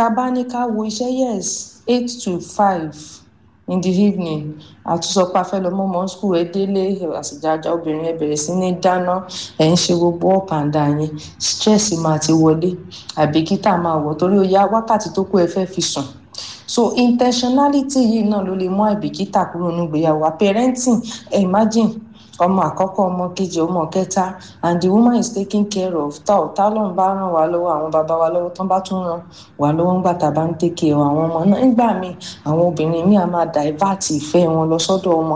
tá a bá ní ká wo iṣẹ́ yes eight to five in the evening àtúnṣọpá fẹ́ lọ mọ́ mọ́ school ẹ délé àṣìjájá obìnrin ẹ bẹ̀rẹ̀ sí ní dáná ẹ̀ ń ṣe gbogbo up and down yẹn stress máa ti wọlé àbíkítà máa wọ̀ torí ó yá wákàtí tó kù ẹ fẹ́ fi sùn so intentionality yìí náà ló lè mú àìbìkítà kúrò nígbéyàwó parenting imagine ọmọ àkọ́kọ́ ọmọ kejì ọmọ kẹta and the woman is taking care of tá ò tá lọ́n bá ràn wá lọ́wọ́ àwọn bàbá wa lọ́wọ́ tán bá tún ràn wá lọ́wọ́ ńgbà tá a bá ń take care àwọn ọmọ náà nígbà míì àwọn obìnrin míì á máa divert ìfẹ́ wọn lọ sọ́dọ̀ ọmọ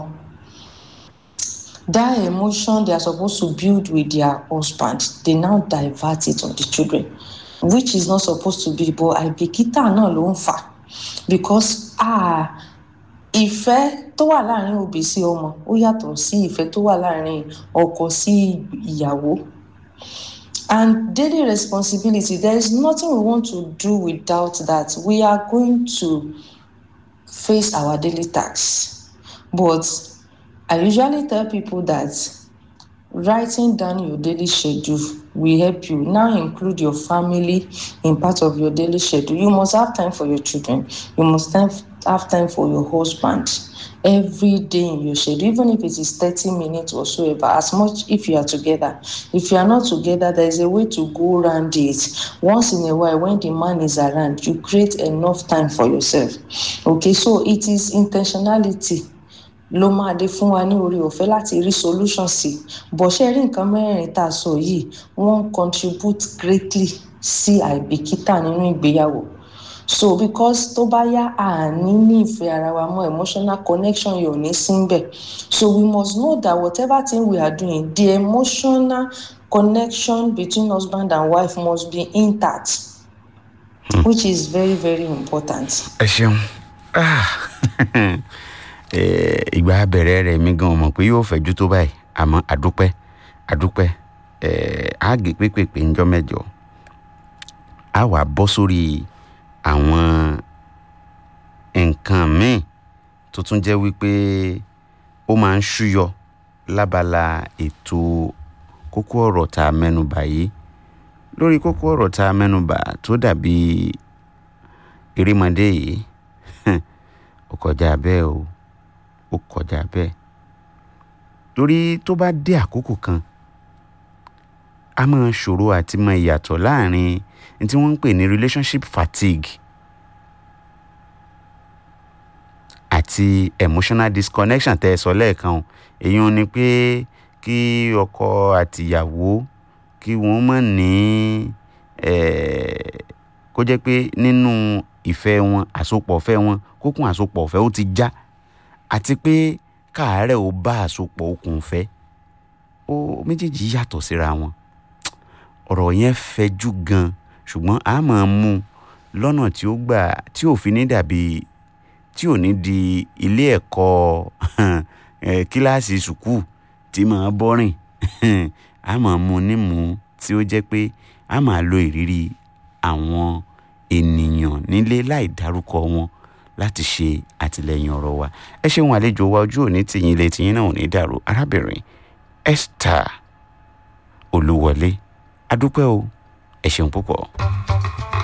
that emotion they are supposed to build with their husband they now divert it on the children which is not supposed to be but àìbìkítà náà ló ń fà because ah ìfẹ́ tó wà láàrin òbí sí ọmọ ó yàtọ̀ sí ìfẹ́ tó wà láàrin ọkọ sí ìyàwó and daily responsibility there is nothing we want to do without that we are going to face our daily tasks but i usually tell people that writing down your daily schedule will help you now include your family in part of your daily schedule you must have time for your children you must have, have time for your husband every day in your schedule even if it is 30 minutes or so ever as much if you are together if you are not together there is a way to go around it once in a while when the man is around you create enough time for yourself okay so it is intentionality ló máa dé fún wa ní orí ọ̀fẹ́ láti rí solution sí bó ṣe rí nǹkan mẹ́rin tá a sọ yìí wọ́n contribute greatly sí àìbìkítà nínú ìgbéyàwó so because tó bá yá àní ní ìfẹ́ ara wa mọ́ emotional connection yóò ní síbẹ̀ so we must know that whatever thing we are doing the emotional connection between husband and wife must be intact hmm. which is very very important. ẹ ṣeun ìgbà bẹ̀rẹ̀ rẹ̀ mi gan mọ̀ pé yóò fẹ̀jú tó báyìí àmọ́ àdúpẹ́ àdúpẹ́ àgè pépèpé ńjọ́ mẹ́jọ á wà bọ́ sórí àwọn nǹkan míì tó tún jẹ́ wípé ó máa ń ṣúyọ lábala ètò kókó ọ̀rọ̀ tá a mẹ́nubà yìí lórí kókó ọ̀rọ̀ tá a mẹ́nubà tó dàbí erémọdé yìí ó kọjá bẹ́ẹ̀ o ó kọjá bẹ́ẹ̀ torí tó bá dé àkókò kan a máa ṣòro àti mọ ìyàtọ̀ láàrin ní tí wọ́n ń pè ní relationship fatigue àti emotional disconnection tẹ́ ẹ sọ lẹ́ẹ̀kan o èyí ni pé kí ọkọ àtìyàwó kí wọ́n mọ̀ ní kó jẹ́ pé nínú ìfẹ́ wọn àsopọ̀ ọ̀fẹ́ wọn kókùn àsopọ̀ ọ̀fẹ́ ó ti já àti pé káàárẹ̀ ó bá àsopọ̀ okùn fẹ́ ó méjèèjì yàtọ̀ síra wọn ọ̀rọ̀ yẹn fẹjú gan ṣùgbọ́n a máa mú un lọ́nà tí ó gbà tí ò fi ní dàbí tí ò ní di ilé ẹ̀kọ́ kíláàsì sùkúù tí máa bọ́rìn a máa mú un nímú tí ó jẹ́ pé a máa lo ìrírí àwọn ènìyàn nílé láì dárúkọ wọn láti ṣe àtìlẹyìn ọ̀rọ̀ wa ẹ ṣeun àlejò wa ojú òní tìyín ilé tìyín náà ò ní dàrú arábìnrin Esther Olúwọlé adúpẹ́ o ẹ ṣeun púpọ̀.